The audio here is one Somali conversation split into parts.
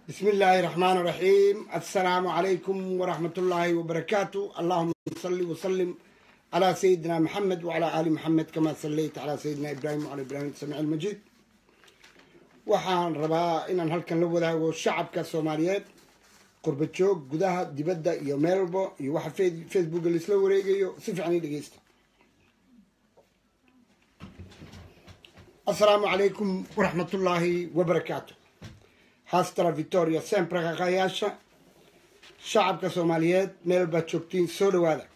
بسم الله الرحمن الرحيم السلام عليكم ورحمة الله وبركاته اللهم صل وسلم على سيدنا محمد وعلى آل محمد كما صليت على سيدنا إبراهيم وعلى إبراهيم السميع المجيد waxaan rabaa inaan halkan la wadaago shacabka soomaaliyeed qurba joog gudaha dibadda iyo meel walbo iyo waxa facebooka laisla wareegayo si fiican ii dhegeysta assalaamu calaykum waraxmatullaahi wabarakaatu haastara victoria sempre qaqayaasha shacabka soomaaliyeed meel baad joogtiin soo dhawaada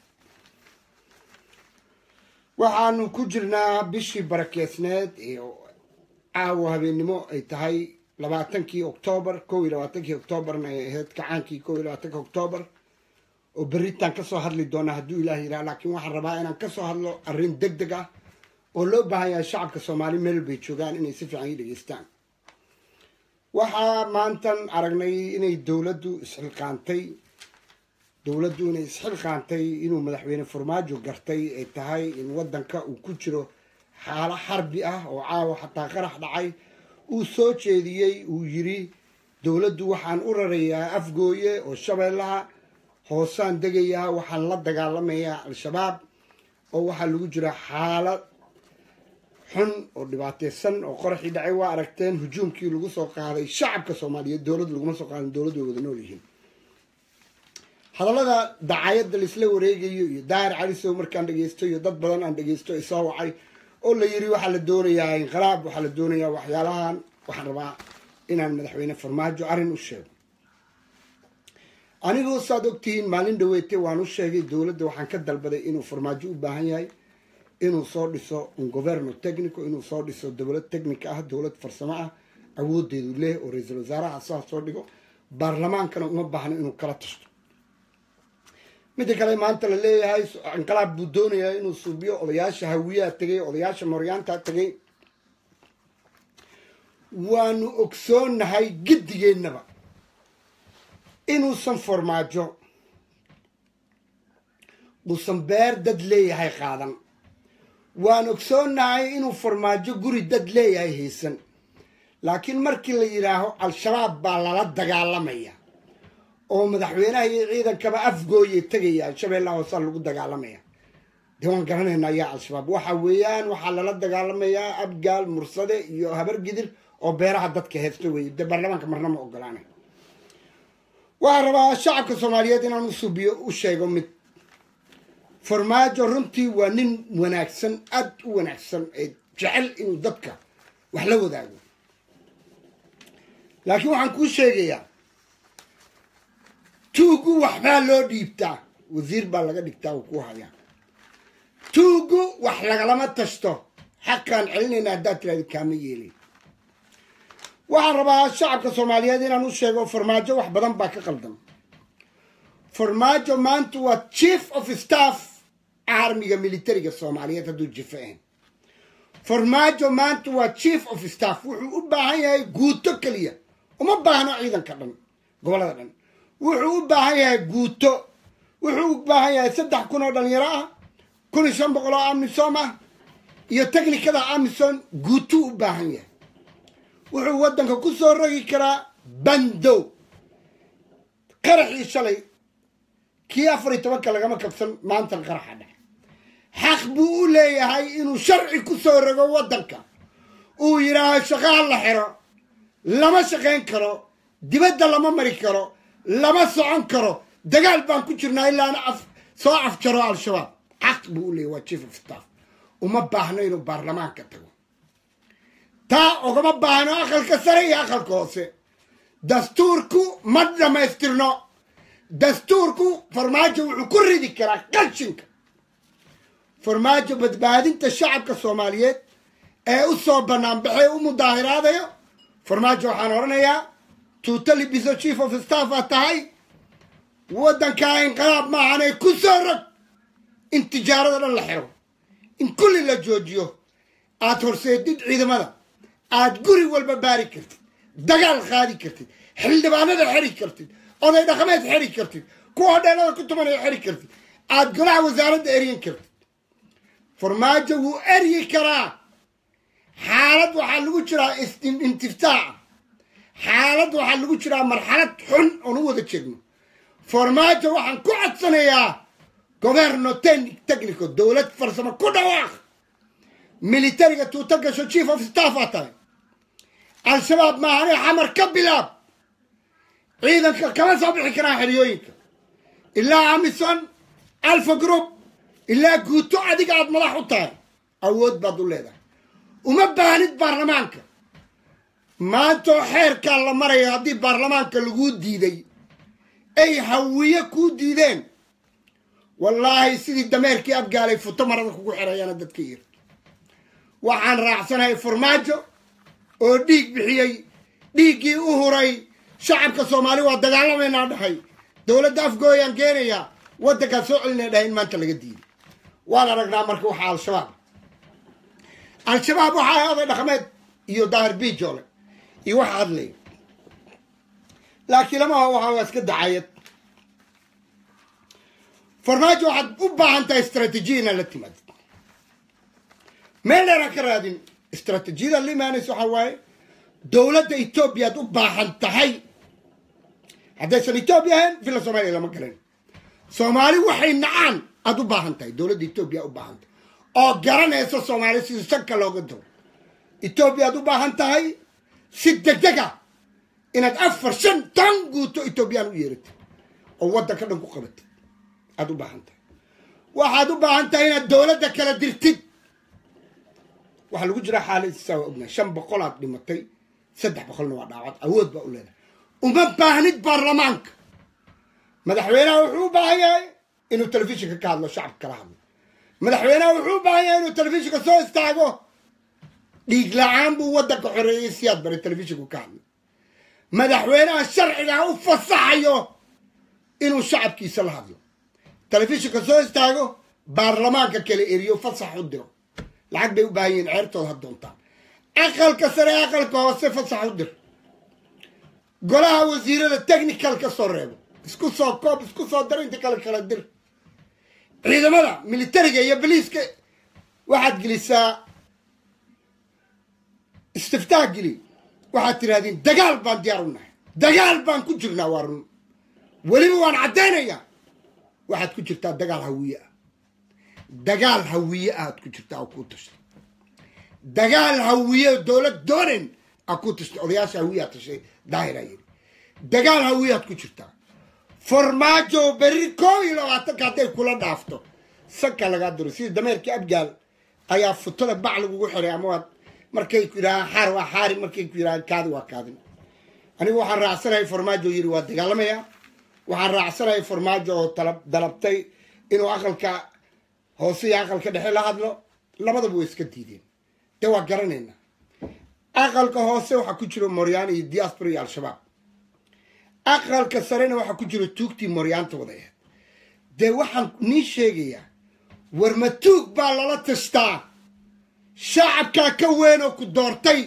waxaanu ku jirnaa bishii barakeysneed ee caawo habeennimo ay tahay labaatankii oktoobar kow iyo labaatankii oktoobarna ay ahayd kacaankii kow iyo labaatanki oktoobar oo berritaan kasoo hadli doona hadduu ilaah yidhaha laakiin waxaan rabaa inaan kasoo hadlo arrin deg deg ah oo loo baahan yahay shacabka soomaali meel bay joogaan inay si fiican ii dhegeystaan waxaa maantan aragnay inay dowladdu isxilqaantay dowladdu inay isxilqaantay inuu madaxweyne farmaajo gartay ay tahay in waddanka uu ku jiro xaalo xarbi ah oo caawa xataa qarax dhacay uu soo jeediyey uu yiri dowladdu waxaan u rarayaa afgooye oo shabeellaha hoosaan degayaa waxaan la dagaalamayaa al-shabaab oo waxaa lagu jira xaalad xun oo dhibaateysan oo qoraxii dhacay waa aragteen hujuumkii lagu soo qaaday shacabka soomaaliyeed dowladdu laguma soo qaadin dowladdu way wada nool yihiin hadallada dacayadda laisla wareegayo iyo daahir calisow markaan dhegeysto iyo dad badan aan dhegeysto isoo wacay oo la yiri waxaa la doonayaa inqilaab waxaa la doonayaa waxyaalahan waxaan rabaa inaan madaxweyne farmaajo arrin u sheego anigoo saad ogtihiin maalin dhaweete waan u sheegay dowladda waxaan ka dalbaday inuu farmaajo u baahan yahay inuu soo dhiso un governo technico inuu soo dhiso dowlad technica ah dowlad farsamo ah awoodeedu leh oo ra-iisul wasaaraha saa soo dhigo baarlamaankana uma baahno inuu kala tashto midda kale maanta la leeyahay inqilaab buu doonayaa inuu suubiyo odayaasha hawiyaha tegay odayaasha mooryaanta tegay waanu ogsoonahay giddigeennaba inuusan farmaajo uusan beer dad leeyahay qaadan waan ogsoonahay inuu farmaajo guri dad leeyahay haysan laakiin markii la yidhaaho al-shabaab baa lala dagaalamaya oo madaxweynaha iyo ciidankaba afgooye tegaya shabeellaha hoosaa lagu dagaalamaya dee waan garanaynaa yaa al-shabaab waxa weeyaan waxaa lala dagaalamayaa abgaal mursade iyo habar gidir oo beeraha dadka heesta weeye dee baarlamaanka marna ma ogolaanay waxaan rabaa shacabka soomaaliyeed inaan u subiyo u sheego mid farmaajo runtii waa nin wanaagsan aada u wanaagsan ee jecel inuu dadka wax la wadaago laakiin waxaan kuu sheegayaa tuugu waxbaa loo dhiibtaa wasiir baa laga dhigtaa uu ku hayaa tuugu wax lagalama tashto xaqaan celinayna haddaad tiraadi kaama yeelay waxaan rabaa shacabka soomaaliyeed inaan u sheego farmaajo wax badan baa ka qaldan farmaajo maanta waa chief of staff armiga militariga soomaaliyeed hadduu jifa ahayn farmaajo maanta waa chief of staff wuxuu u baahan yahay guuto keliya uma baahno ciidanka dhan gobollada dhan wuxuu u baahan yahay guuto wuxuu u baahan yahay saddex kun oo dhalinyaro ah kun iyo shan boqol oo amisom ah iyo technikada amison guutuu u baahan yahay wuxuu waddanka ku soo rogi karaa bandow qaraxii shalay kii afar iyo tobanka lagama kabsan maantan qaraxa dhex xaq buu u leeyahay inuu sharci ku soo rogo waddanka uu yidhaaho shaqaha la xiro lama shaqayn karo dibadda lama mari karo lama socon karo dagaal baan ku jirnaa ilaana af soo afjaro al-shabaab xaq buu u leeyahy waa chief of staff uma baahno inuu baarlamaanka tago taa ogama baahno aqalka sare iyo aqalka hoose dastuurku ma dhammaystirno dastuurku farmaajo wuxuu ku ridi karaa qashinka farmaajo badbaadinta shacabka soomaaliyeed ee u soo banaanbaxay u mudaahiraadayo farmaajo waxaan odhanayaa tuuta libiso chief of staff aad tahay waddankaa inqilaab maahanee ku soo rog in tijaarada dhan la xiro in kulli la joojiyo aad horseedid ciidamada aad guri walba baari kartid dagaal qaadi kartid xildhibaanada xeri kartid oday dhaqameed xeri kartid kuwa hodheelada ku tumanaya xeri kartid aad golaha wasaaradda eryan kartid farmaajo wuu eryi karaa xaalad waxaa lagu jiraa intiftaaca xaalad waxaa lagu jiraa marxalad xun oon u wada jeegno farmaajo waxaan ku codsanayaa governo technico dowlad farsamo ku dhawaaq militariga tuuta gasho chief of staff aa tahay al-shabaab maahane xamar ka bilaab ciidanka kama soo bixi karaan xeryooyinka ilaa amison alfa group ilaa guuto adiga aad madax u tahay awood baad u leedahay uma baahnid baarlamaanka maantoo xeerkaa la maraya haddii baarlamaanka laguu diiday ay hawiye kuu diideen wallaahi sidii dameerkii abgaalay futo marada kugu xerayaana dadka yir waxaan raacsanahay farmaajo oo dhiig bixiyey dhiiggii u huray shacabka soomaali waa dagaalamaynaa dhahay dowladda afgooyaan keenayaa waddankaa soo celinaya dhahay in maanta laga diiday waan aragnaa marka waxaa al-shabaab al-shabaab waxaa oday dhaqameed iyo daahir biijoole iyo waxa hadlaya laakiin lamaha waxa waa iska dacayad farmaajo waxaad u baahan tahay istraatiijiya inaad la timaadid meel dheeraan ka raadin istraatiijiyada la imaanaysa waxaa waaye dowladda etoobiya aad u baahan tahay haddaysan etoobiya ahayn villa soomaaliya lama galan soomaali waxay nacaan aada u baahan tahay dowladda etoobiya u baahan tahay oo garanaysa soomaali sidii sanka looga diro etoobiya aad u baahan tahay si degdega inaad afar shan tan guuto etoobiyaan u yeeratid oo waddanka dhan ku qabatid aada u baahan tahay waxaad u baahan tahay inaad dowladda kala dirtid waxaa lagu jiraa xaaladiisaa waa ognahay shan boqolaad dhimatay saddex boqolna waa dhaawad awood baa u leedahay uma baahnid baarlamaanka madaxweynaha wuxuu u baahan yahay inuu telefishinka ka hadlo shacabka kala hadlo madaxweynaha wuxuu u baahan yahay inuu telefishinka soo istaago dhiig la-aan buu waddanka xoreeyey siyaad baray telefishinku ka hadlo madaxweynaha sharcigaa u fasaxayo inuu shacabkiisa la hadlo telefishinka soo istaago baarlamaanka kala eriyo fasax u diro lacag bay u baahan yihiin ceertooda ha doontaan aqalka sare aqalka hoose fasax u dir golaha wasiirada technical ka soo reebo isku soo koob isku soo dar inta kale kala dir ciidamada militariga iyo boliiska waxaad gelisaa istiftaah geli waxaad tirahdeen dagaal baan diyaar u nahay dagaal baan ku jirnaa waa run weliba waan caddaynayaa waxaad ku jirtaa dagaal hawiye ah dagaal hawiye aad ku jirtaa oo kuu tashtay dagaal hawiye dowlad doonan aa ku tashtay odayaasha hawiye aad tashay daahiraa yidhi dagaal hawiye aad ku jirtaa farmaajo berri koob iyo labaatanka hadday kula dhaafto sanka lagaa diro sidii dameerkii abgaal ayaa futada bac lagugu xiray ama waad markay ku yidhahaan xaar waa xaari markay ku yidhahaan kaadi waa kaadin anigu waxaan raacsanahay farmaajo yidhi waa dagaalamayaa waxaan raacsanahay farmaajo oo dalabtay inuu aqalka hoose iyo aqalka dhexe la hadlo labadaba way iska diideen de waa garanaynaa aqalka hoose waxaa ku jiro moryaan iyo diaspora iyo al-shabaab aqalka sarena waxaa ku jiro tuugtii moryaanta wada aheed dee waxaan nii sheegayaa war ma tuug baa lala tashtaa shacabkaa ka weyn oo ku doortay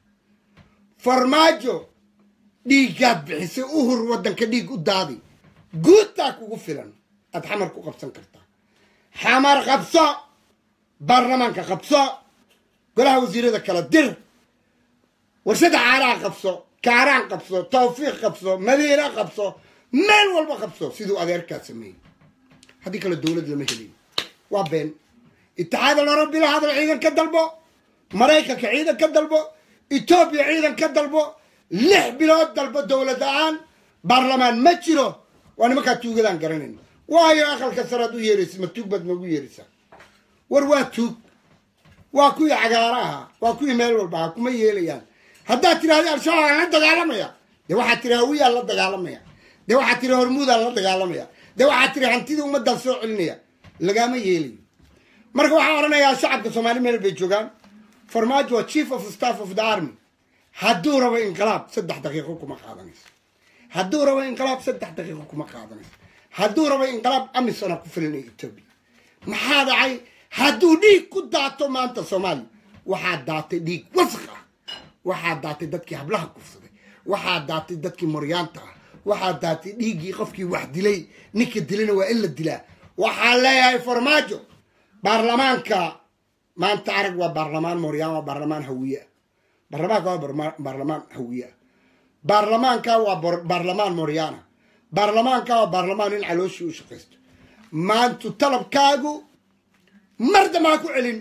farmaajo dhiiggaad bixisay uhur waddanka dhiig u daadi guudtaa kugu filan aad xamar ku qabsan kartaa xamar qabso baarlamaanka qabso golaha wasiirada kala dir warshada caaraha qabso kaaraan qabso tawfiiq qabso madiina qabso meel walba qabso siduu adeerkaa sameeyey haddii kale dowlad lama helayo waa been itixaad alarabi la hadal ciidan ka dalbo maraykanka ciidan ka dalbo etoobiya ciidan ka dalbo lix bilood dalbo dowlad la-aan baarlamaan ma jiro waa nimankaa tuugadaan garanayn waayo aqalka saraad u yeeraysa ma tuug baad noogu yeeraysaa war waa tuug waa kuwii cagaara ahaa waa kuwii meel walba ahaa kuma yeelayaan haddaad tidhahda al-shabaab aan la dagaalamaya dee waxaad tiri hawiyaan la dagaalamaya dee waxaad tiri hormuudaan la dagaalamaya dee waxaad tiri hantidii ummadaan soo celinaya lagama yeelayo marka waxaan odhanayaa shacabka soomaali meel bay joogaan farmaajo waa chief of staff of the army hadduu rabo inqilaab saddex daqiiqo kuma qaadanayso hadduu rabo inqilaab saddex daqiiqo kuma qaadanayso hadduu rabo inqilaab amisona ku filanaya etoobiya maxaa dhacay hadduu dhiig ku daato maanta soomaaliya waxaa daatay dhiig wasq ah waxaa daatay dadkii hablaha kufsaday waxaa daatay dadkii moryaanta ah waxaa daatay dhiiggii qofkii wax dilay ninka dilana waa in la dilaa waxaa leeyahay farmaajo baarlamaanka maanta arag waa baarlamaan moryaan waa baarlamaan hawiye ah baarlamaanka waa baarlamaan hawiye ah baarlamaanka waa baarlamaan moryana baarlamaanka waa baarlamaan in calooshii u shaqaysto maantu talabkaagu mar dambaa ku celin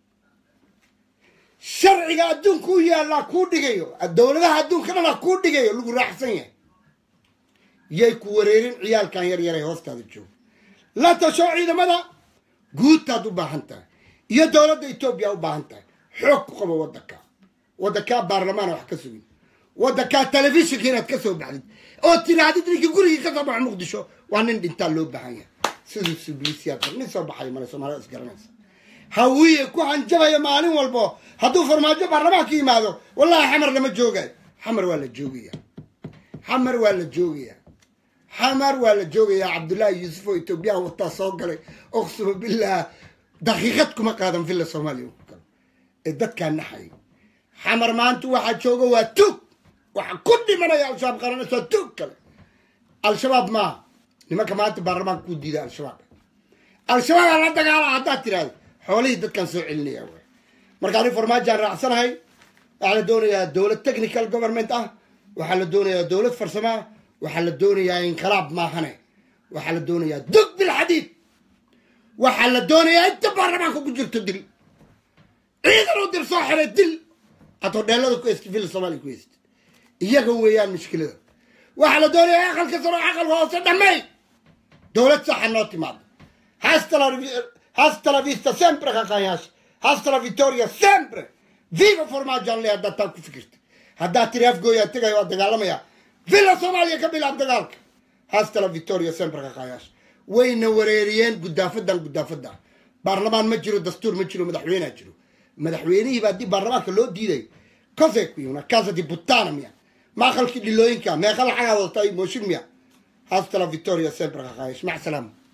sharciga adduunka u yaallaa kuu dhigayo dowladaha adduunka dhana kuu dhigayo lagu raaxsan yahay yay ku wareerin ciyaalkan yar yaray hoostaada joogo la tasho ciidamada guutaad u baahan tahay iyo dowladda etoobiya u baahan tahay xoog ku qabo waddanka waddankaa baarlamaana wax ka sugin waddankaa telefishinka inaad ka soo baxdid oo tirahdid ninkii gurigii ka soo baxo muqdisho waa nin dhintaa loo baahan yahay siduu subliisiyaa nin soo baxay male soomaalida isgaranaysa hawiye ku hanjabaya maalin walbo hadduu farmaajo baarlamaanka yimaado wallahi xamar lama joogayo xamar waa la joogaya xamar waa la joogaya xamar waa la joogayaa cabdullaahi yuusuf oo etoobiyaan wataa soo galay oqsuma billaah daqiiqad kuma qaadan villa soomaaliya ku galo ee dadkaa naxay xamar maanta waxaa jooga waa tug waxa ku dhimanaya al-shabaab qaranaysa waa tug kale al-shabaab maaha nimanka maanta baarlamaanka ku diida al-shabaab al-shabaab aa la dagaala haddaad tiraahdo xoolihii dadkaan soo celinaya w marka ani farmaajaan raacsanahay waxaa la doonayaa dowlad technical government ah waxaa la doonayaa dowlad farsamo ah waxaa la doonayaa inqilaab maahane waxaa la doonayaa dug bilxadiid waxaa la doonayaa inta baarlamaanka ku jirto dil ciidan u dir soo xiray dil aad hodheelada ku heystid villa soomaaliya ku heystid iyaga weeyaan mushkilada waxaa la doonayaa aqalka saro aqalka hoose dhamay dowlad saxa noo timaado hasta la vista sempre kakayash hasta la victoria sempre viva formajan le haddaad taa ku fikirta haddaad tiri afgooyaa tegaya waa dagaalamaya villa soomaaliya ka bilaab dagaalka hasta la victoria sempre kakayash wayna wareeriyeen gudaafadan gudaafada baarlamaan ma jiro dastuur ma jiro madaxweynea jiro madaxweynihiiba haddii baarlamaanka loo diiday cose qui una casa di buttana miya ma aqalkii dhilooyinka meeqa lacagaa wadata mooshin miya hasta la victoria sempre kakayash mac salaama